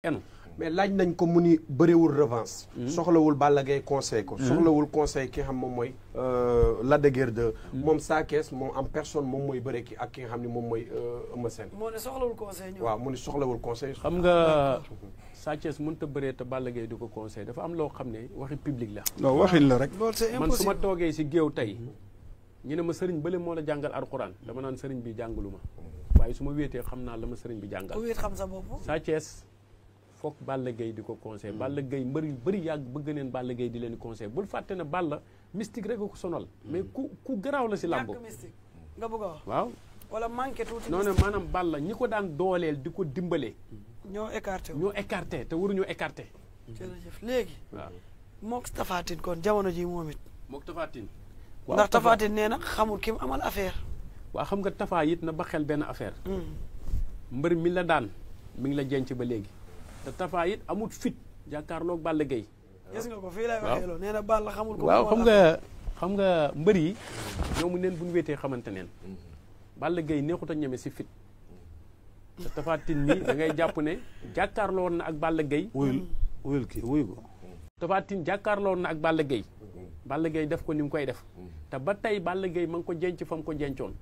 enu mais laaj nañ ko mu ni bëriwul revanche. soxlawul Balla Gaye conseil ko. soxlawul conseil ki nga xam moom mooy. Lac de Guiers 2. moom Sa Thiès moom en personne moom mooy bëre ki ak ki nga xam ne moom mooy Eumeu Sène. moo ne soxlawul conseil ñëw. waaw mu ni soxlawul conseil. xam nga Sa Thiès mënut a bëree te Balla Gaye di ko conseil dafa am loo xam ne waxi public la non waxin la rek. loolu c'est man su ma impossible toogee si géew tey ñu ne ma sëriñ bële moo la jàngal alxuraan dama naan sëriñ bi jàngalu ma waaye su ma wéetee xam naa la ma sëriñ bi jàngal ku wéet xam sa bopp. Sa Thiès foog Balla Gaye di ko conseil Balla Gaye mbër yu bëri yàgg bëgg neen Balla Gaye di leen conseil bul fàtte ne Balla mystique rek a ko sonal mais ku ku garaaw la si làmb ñàkk mystique nga bëgg a wax. waaw wala manqué tuuti. non non maanaam Balla ñi ko daan dooleel di ko dimbale ñoo écarté wu. ñoo écarté te waruñoo écarté jërëjëf léegi. waaw mook Tapha Tine kon jamono ji moom it. mook tafaatin ndax Tapha Tine nee na xamul ki mu amal affaire. waa xam nga tafaa it na ba xel benn affaire mbër mi la daan mi ngi la jenc ba léegi te tafaa it amul fit jàkkaarloog Balla Gaye gis nga ko fii lay waaw. waxee loolu nee na Balla xamul ko. waaw mu xam amal nga xam nga mbër yi ñoomu neen bu ñu wéetee xamante neen Balla Gaye neexut a ñeme si fit te tafaatin mi da ngay jàpp ne jàkkaarloo woon na ak Balla Gaye wuyul wuyul kii wuyu ko. tafaatin jàkkaarloo woon na ak Balla Gaye Balla Gaye def ko ni mu koy def te ba tey Balla Gaye ma ngi ko jenc fa mu ko jencoon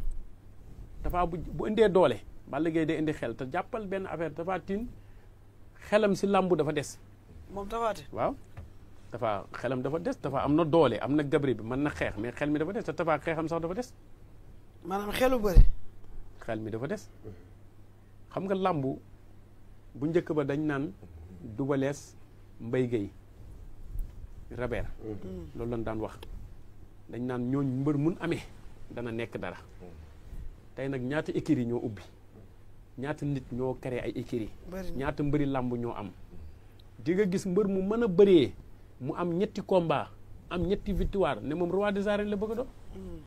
dafa bu bu indee doole Balla Gaye day indi xel te jàppal benn affaire Tapha Tine xelam si làmbu dafa des moom Tapha Tine. waaw dafa xelam dafa des dafa am na doole am na gabri bi mën na xeex mais xel mi dafa des te Tapha xeexam sax dafa des maanaam xelu bëri. xel mi dafa des xam nga làmbu bu njëkk ba dañ naan dubalees mbay gay rabeer loolu lañ daan wax dañ naan ñooñ mbër mun amee dana nekk dara tey nag ñaata écuries ñoo ubbi ñaata nit ñoo créé ay écuries bëri na ñaata mbëri làmb ñoo am di nga gis mbër mu mën a bëree mu am ñetti combat am ñetti victoire ne moom roi des arènes la bëgg a doon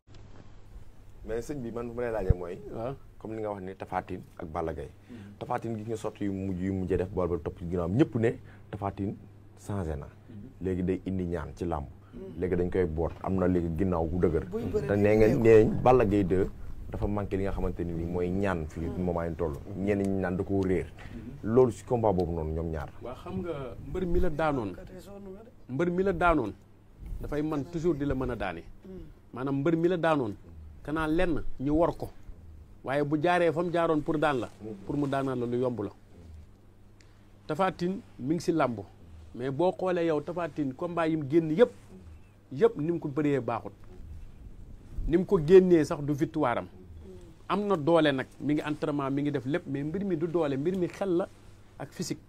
mais sëñ bi man bu ma lay laajee mooy waaw comme li nga wax ni Tapha Tine ak Balla Gaye Tapha Tine gi nga sotti yu mujj yu mujjee def bool ba topp ci ginnaawam ñëpp ne Tapha Tine changé na léegi day indi ñaan ci làmb léegi dañ koy boot am na léegi ginnaaw bu dëgër buy bëri te nee nga nee nañ Balla Gaye 2 dafa manqué li nga xamante ni nii mooy ñaan fii moment yi toll ñenn ñi naan da koo réer loolu si combat boobu noonu ñoom ñaar waa xam nga mbër mi la daanoon kat yi sonn nga de. mbër mi la daanoon dafay man toujours di la mën a daane maanaam mbër mi la daanoon kanaa lenn ñu war ko waaye bu jaaree fa mu jaaroon pour daan la pour mu daanaan la lu yomb la Tapha Tine mi ngi si làmb mais boo xoolee yow Tapha Tine combat yi mu génn yëpp yëpp ni mu ko bëree baaxut ni mu ko génnee sax du victoire am am na doole nag mi ngi entraînement mi ngi def lépp mais mbir mi du doole mbir mi xel la ak physique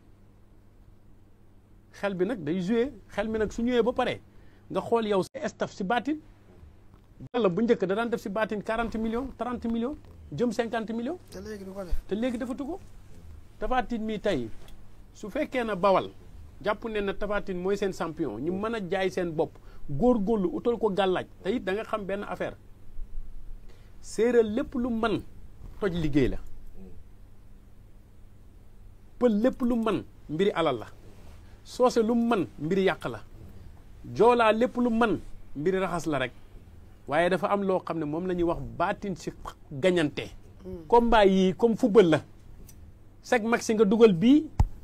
xel bi nag day joué xel mi nag su ñëwee ba pare nga xool yow sa staff si baatin Balla bu njëkk da daan def si baatin 40 millions 30 millions jëm 50 millions te léegi du ko def. te léegi defatu ko Tapha Tine mi tey su fekkee na bawal jàpp ne na Tapha Tine mooy seen champion ñu mën a jaay seen bopp góorgóorlu utal ko gàllaaj te it da nga xam benn affaire séeréer lépp lu man toj liggéey la pël lépp lu man mbiri alal la soose lu man mbiri yàq la joolaa lépp lu man mbiri raxas la rek waaye dafa am loo xam ne moom la ñuy wax baatin si gañante combat yii comme football la seg mag si nga dugal bii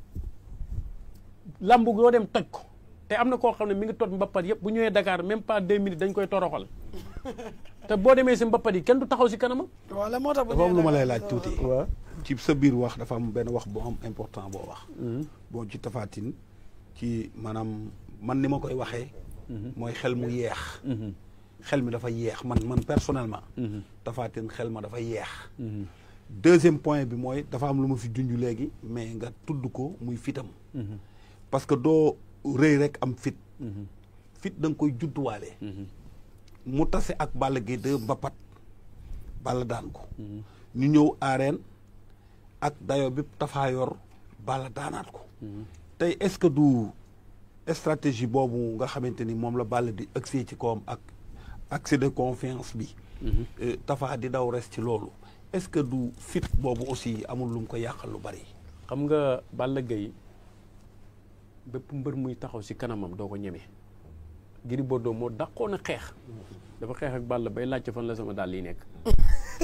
lambu yoo dem toj ko te am na koo xam ne mi ngi toj mbappat yëpp bu ñëwee Dakar même pas deux minutes dañ koy toroxal te boo demee si mbappat yi kenn du taxaw si kanamam wala moo tax bu dafa am lu ma lay ñëwee laaj da- tuuti. waaw ci sa biir wax dafa am benn wax boo am important boo wax. boo ci Tapha Tine ci maanaam man ni ma koy waxee. mooy xel mu yeex. xel mi dafa yeex man man personnellement. Tapha Tine xel ma dafa yeex. deuxième point bi mooy dafa am lu ma fi junj léegi mais nga tudd ko muy fitam parce que doo rëy rek am fit. fit da nga koy judduwaale. mu tase ak Balla Gaye 2 mbapat Balla daan ko. ñu ñëw arène ak dayo bi Tapha yor Balla daanaat ko. tey est-ce que du stratégie boobu nga xamante ni moom la Balla di accès ci kawam ak accès de confiance bi. euh, Tapha di daw res ci loolu est-ce que du fit boobu aussi amul lu mu ko yàqal lu bari. xam nga Balla Gaye bépp mbër muy taxaw si kanamam doo ko ñeme Gris Bordeaux moo dàqoon a xeex dafa xeex ak Balla bay laajte fan la sama dàll yi nekk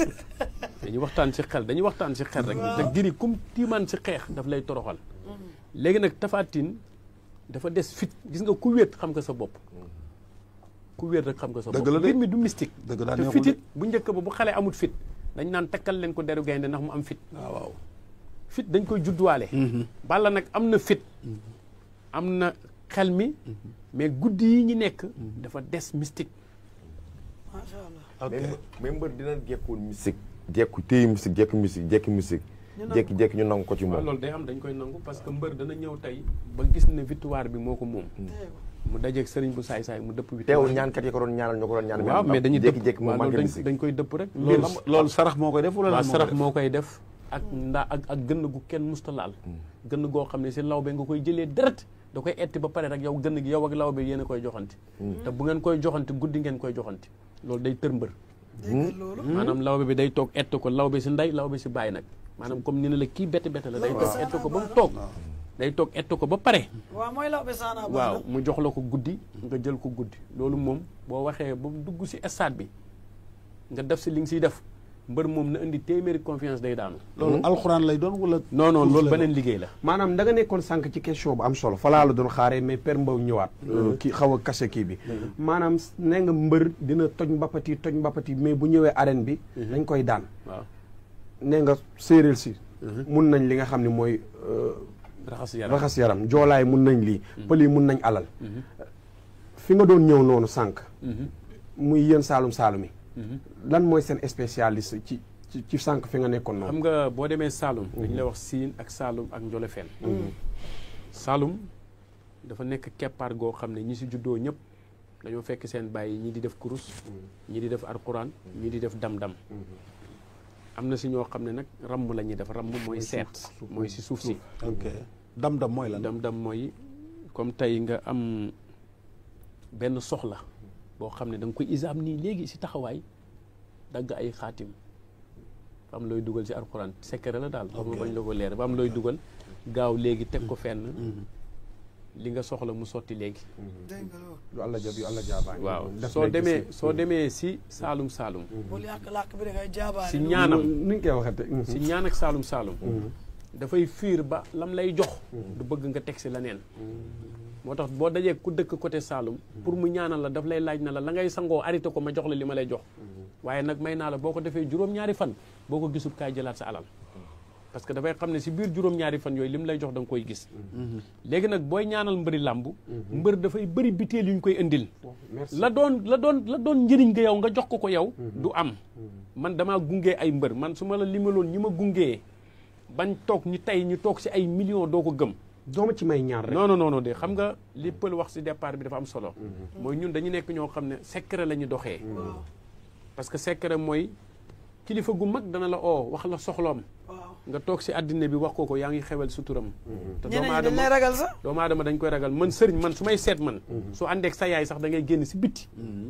dañuy waxtaan si xel dañuy waxtaan si xel rek te giri kum tiimaan si xeex daf lay toroxal léegi nag tafaatin dafa des fit gis nga ku wéet xam nga sa bopp ku wéet rek xam nga sa bopp Dëgg la de. mbir mi du mystique Dëgg la, te neexul fitit bu njëkk ba bu xale amut fit dañ naan takkal leen ko deru gaynde ndax mu am fit waaw waaw fit dañ koy judduwaale Balla nag am na fit am na xel mi mais guddi yi ñu nekk dafa des mystique macha allah. ok mais mais mbër dina jekkoon musique jekku téye musique jekku musique jekki musique Ñu nangu. jekki-jekki ñu nangu ko ci waaw moom loolu day am dañ koy nangu parce que mbër dana ñëw tey ba gis ne victoire bi moo ko moom mu dajeeg sëriñ bu saay-saay mu dëpp victoire teewul ñaankat yi ko doon ñaanal ñoo ko doon ñaan waaw mais dañuy dëpp jékki-jékki mu waaw loolu manqué dañ musique dañ koy dëpp rek loolu mbir loolu sarax moo koy def wala waaw lan moo sarax koy def? moo koy def ak ndaa ak ak gënn gu kenn musta laal gënn goo xam ne si lawbe nga koy jëlee deret da koy etti ba pare rek yow gënn gi yow ak lawbe yéen a koy joxante te bu ngeen koy joxante guddi ngeen koy joxante loolu day tër mbër dégg nga loolu. maanaam lawbe bi day toog ett ko lawbe si ndey lawbe si bàyyi nag maanaam comme ni ne la kii bette bette la day toog ett ko ba mu toog day toog ett ko ba pare waaw mooy law be saana baax waaw na. mu jox la ko guddi nga jël ko guddi loolu moom boo waxee ba mu dugg si stade bi nga def si li nga siy def mbër moom na indi téeméeri confiance day daanu loolu alxuraan lay doon wala non non loolu lay beneen liggéey la maanaam da nga nekkoon sànq ci question bu am solo falaa la doon xaaree mais Père Mbow ñëwaat kii xaw a kase kii bi maanaam ne nga mbër dina toj mbapati toj mbapati mais bu ñëwee arène bi dañ koy daan waaw ne nga séeréer si mun nañ li nga xam ne mooy euh, raxas yaram raxas yaram joolaay mun nañ lii pël yi mun nañ alal fi nga doon ñëw noonu sànq muy yéen saalum saalum yi lan mooy seen spécialiste ci ci ci sànq fi nga nekkoon xam noonu nga boo demee Saalum dañu lay wax siin ak Saalum ak Njolofeen Saalum dafa nekk keppaar goo xam ne ñi si juddoo ñëpp dañoo fekk seen bàyyi ñi di def kurus ñi di def alquran ñi di def dam-dam am na si ñoo xam ne nag ramm la ñuy def ramm mooy seet mooy si suuf si ok dam-dam mooy lan dam-dam mooy comme tey nga am benn soxla boo xam ne da nga koy isaam nii léegi si taxawaay dagg ay xaatim fa am looy dugal si alxuraan secret la daal xam nga bañ la ko leer ba am looy dugal gaaw léegi teg ko fenn li nga soxla mu sotti léegi dégg nga loolu. lu àlla jab yu àlla jaabaa waaw soo demee soo demee si saalum saalum bul yàq làkk bi da ngay jaabaale. si lu- ñaanam ni ñu koy waxate si ñaan ak saalum saalum dafay fiir ba lam lay jox du bëgg nga teg si leneen moo tax boo dajee ku dëkk côté Saalum pour mu ñaanal la daf lay laaj na la la ngay sangoo arrêté ko ma jox la li ma lay jox waaye nag may naa la boo ko defee juróom-ñaari fan boo ko gisul kaay jëlaat sa alal parce que dafay xam ne si biir juróom-ñaari fan yooyu li mu lay jox da nga koy gis léegi nag booy ñaanal mbëri làmb mbër dafay bëri biteel yu ñu koy indil la doon la doon la doon njëriñ nga yow nga jox ko ko yow du am man damaa gungee ay mbër man su ma la limaloon ñi ma gungee bañ toog ñu tey ñu toog si ay millions doo ko gëm dooma ci may ñaar rek non non non non de xam nga li pël wax si départ bi dafa am solo mooy ñun dañu nekk ñoo xam ne secret la ñu doxee waaw parce que secret mooy kilifa gu mag dana la oo wax la soxloom waaw. nga toog si àddina bi wax ko ko yaa ngi xewal suturam te doomu ñeneen ñi dañ lay aadama ragal sax. doomu aadama dañ koy ragal man sëriñ man su may seet man su àndeek sa yaay sax da ngay génn si bitti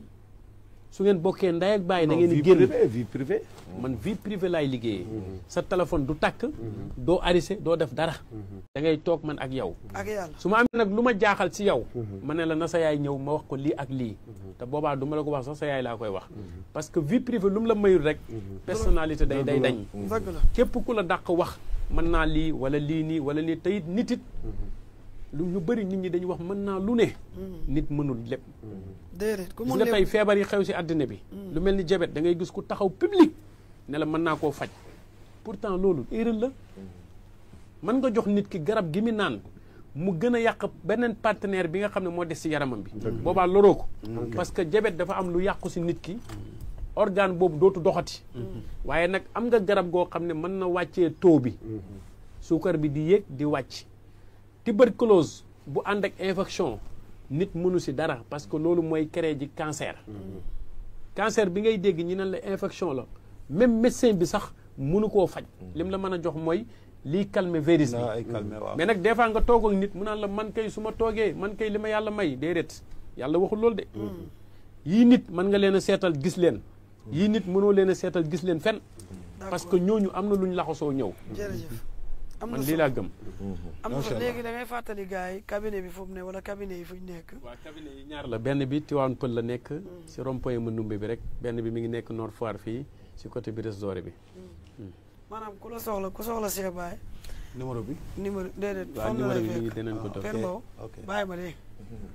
su ngeen bokkee ndey ak bàyyi da ngeen di génn vie privée man vie privée laay liggéeyee sa téléphone du takk doo arisé doo def dara da ngay toog man ak yow ak yàlla. su ma amee nag lu ma jaaxal ci yow ma ne la na sa yaay ñëw ma wax ko lii ak lii te boobaa du ma la ko wax sax sa yaay laa koy wax parce que vie privée lu mu la mayul rek personnalité day day dañ dëgg la. képp ku la dàq wax mën naa lii wala lii nii wala lii te it nit it lu ñu bëri nit ñi dañuy wax mën naa lu ne nit mënul lépp déedéet ku gis mun nga tey lépp. feebar yi xew ci àddina bi lu mel ni jabet da ngay gis ku taxaw public ne la mën naa koo faj pourtant loolu erreur la mën nga jox nit ki garab gi mu naan mu gën a yàq beneen partenaire bi nga xam ne moo des ci yaramam bi boobaa loroo ko parce que jabet dafa am lu yàqu ci nit ki organe boobu dootu doxati waaye nag am nga garab goo xam ne mën na wàccee taux bi suukar bi di yéeg di wàcc tuberculose bu ànd ak infection nit mënu ci dara parce que loolu mooy créer ji cancer cancer bi ngay dégg ñi ne la infection la même médecin bi sax mënu koo faj lim la mën a jox mooy lii calmer virus bi naa ay calme waaw mais nag des fois nga toog ak nit mu naan la man kay su ma toogee man kay li ma yàlla may déedéet yàlla waxul loolu de yii nit mën nga leen a seetal gis leen yii nit mënoo leen a seetal gis leen fen parce que ñooñu am na lu ñu laxasoo ñëw jërëjëf. am na man lii solo laa gëm am na Macha fa Allah. léegi da ngay fàttali gars yi cabinet bi fu mu ne wala cabinet yi fu ñu nekk. waaw cabinet yi ñaar la benn bi Tivaouane Pël la nekk si rond-point Manoumbe bi rek benn bi mi ngi nekk Nord Foire fii si côté bi doré bi maanaam ku la soxla ku soxla Cheikh Baye numéro bi numéro déedéet waaw fan la numéro lay bi mi ngi fekk dinañ ko def Père Mbow ok bàyyi ma dégg